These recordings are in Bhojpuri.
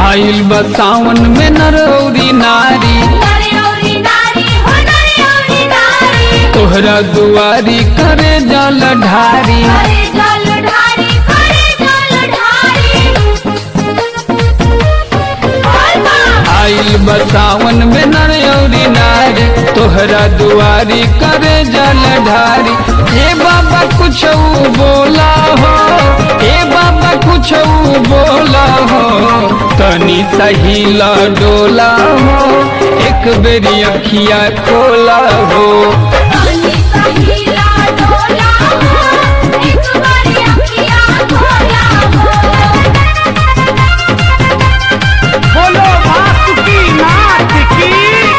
आइल बा सावन में नरौरी नारी नारी औरी नारी हो नारी औरी नारी तोहरा दुआरी करे जल ढारी करे जल ढारी करे जल ढारी बोल बा आइल बा सावन में नरौरी नारी तोहरा दुआरी करे जल ढारी ए बाबा कुछ बोला हो ए बाबा कुछ बोला हो तनी सहीला डोला हो एक बेरी अखिया खोला हो पानी सहीला डोला हो एक बारी अखियाँ खोला हो बोलो वासुकी नाथ की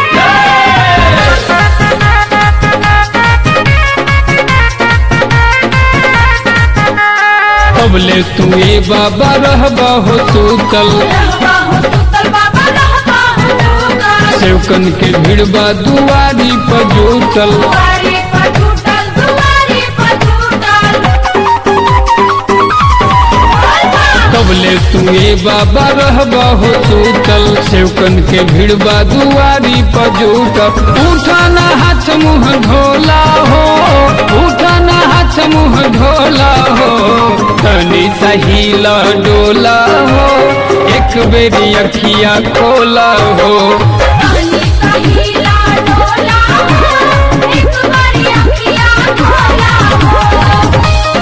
कबले तू ए बाबा रहबा हो सूतल रहबा हो सुतल बाबा रहबा हो सुतल सेवकन के भिड़बा दुआरी पर जूतल दुआरे पर टूटल दुआरे पर टूटल बोल बा कबले तू ए बाबा रहबा हो सूतल सेवकन के भिड़बा दुआरी पर जूतल उठाना हाथ मुँह धोला हो उठाना हाथ मुँह धोला हो तनी सहीला डोला हो एक बेरी अखिया खोला हो पानी सहीला डोला हो एक बारी अखियाँ खोला हो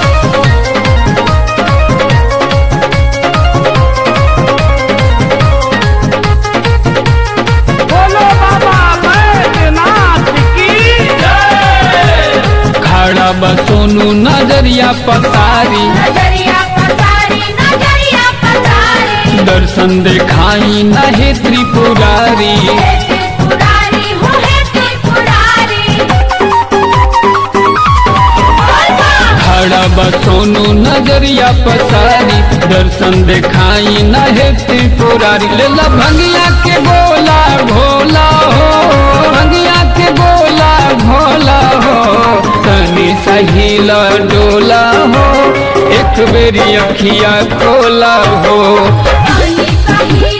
बोलो बाबा बैद्यनाथ की खड़ा बा सोनू नजरिया पसारी नजरिया पसारी नजरिया पसारी दर्शन देखाई नहे त्रिपुरारी हे त्रिपुरारी हो हे त्रिपुरारी बोल बा खड़ा बा सोनू नजरिया पसारी दर्शन देखाई नहे त्रिपुरारी लेला भंगिया के बोला भोला हो भंगिया के बोला भोला हो तनी सहीला डोला हो एक बेरी अखिया खोला हो पानी सही